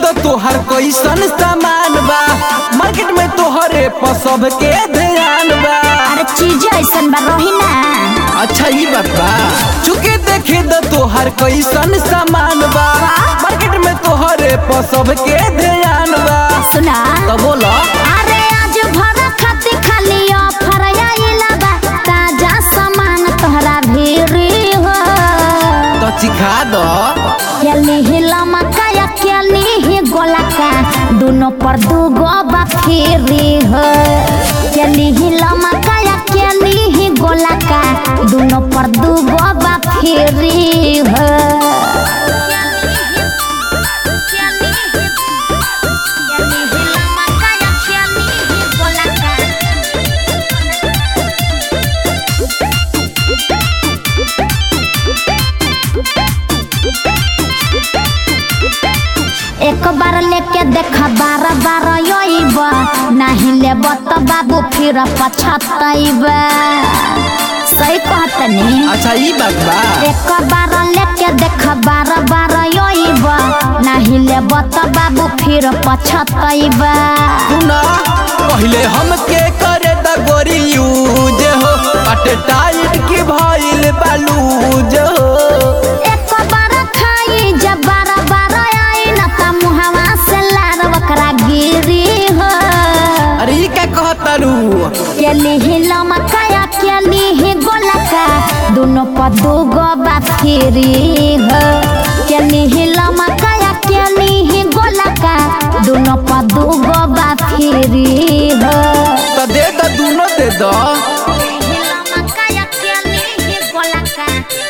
तो तोहर कैसन सामान बा मार्केट में तोहरे पर सबके ध्यान बा अरे चीज ऐसन बा रही ना अच्छा ई बात बा चुके देखे तो तोहर कैसन सामान बा मार्केट में तोहरे पर सबके ध्यान बा सुना तो बोला अरे आज भर खाती खाली ऑफर आइला बा ताजा सामान तोहरा भीरी हो तो चिखा दो केली हिला मकाया केली ही गोला का दोनों पर दूगो बखेरी हो केली हिला मकाया केली ही गोला का दोनों पर दूगो बखेरी हो एक बार लेके देखा बार बार योइब नहीं लेब तो बाबू फिर पछतैब सही कहतनी अच्छा ई बात बा एक बार लेके देख बार बार योइब नहीं लेब तो बाबू फिर पछतैब सुना पहले हमके करे द गोरी यूज हो अटे टाइट की भइल बालूज हो एक बार खाई जब बार बार आई न त मुहवा से लार बकरा गिरी हो अरे ई का कहतारू केली ही लमकाया केली ही गोलका दोनों पर दूगो बाफिरी हो केली ही लमकाया केली ही गोलका दोनों पर दूगो बाफिरी हो तो दे द दूनो दे दो लमकाया केली ही गोलका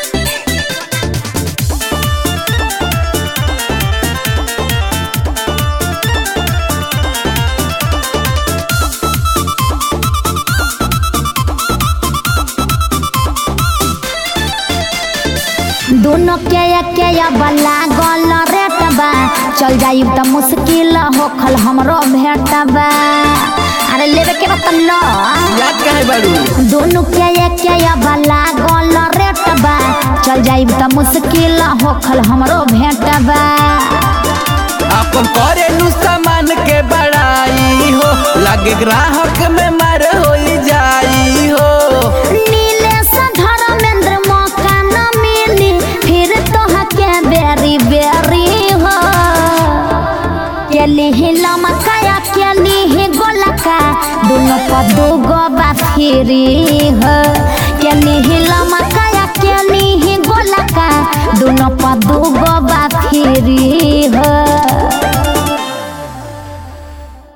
दोनों के के बला गल रेट बा चल जाई त मुश्किल होखल हमरो भेट बा अरे लेवे के बा त लो याद काहे बारू दोनों के के बला गल रेट बा चल जाई त मुश्किल होखल हमरो भेट बा अपन करे नु सामान के बड़ाई हो लागे ग्राहक में मार हो जाई हो नीलेश धर्मेंद्र मौका न मिली फिर तोहा के बेरी बेरी हो केली ही लमकाया केली ही गोलका दोनों पर दूगो बाफिरी हो केली ही लमकाया केली ही गोलका दोनों पर दूगो बाफिरी